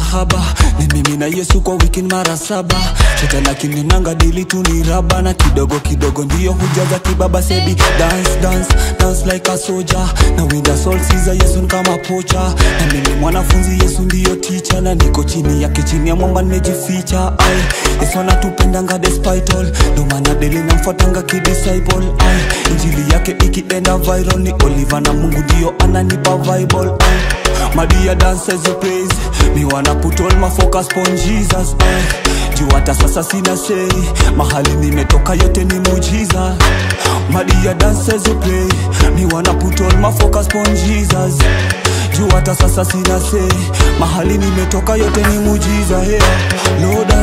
mahaba ni mimi na yesu kwa wiki mara saba shetani akininanga dili tu ni raba na kidogo kidogo ndiyo hujaza kibaba sebi dance dance dance like a soldier na winda soul siza yesu ni kama pocha na mimi mwanafunzi yesu ndiyo ticha na niko chini yake chini ya mwamba nimejificha ai yesu anatupendanga despite all ndo maana deli namfuatanga kidisciple ai injili yake ikienda viral ni oliva na mungu ndio ananipa bible ai Madia dance as you praise Me wanna put all my focus on Jesus eh. Juu hata sasa sina say Mahali nimetoka yote ni muujiza Madia dance as you pray Me wanna put all my focus on Jesus Juu hata sasa sina say Mahali nimetoka yote ni muujiza yeah. Lord, I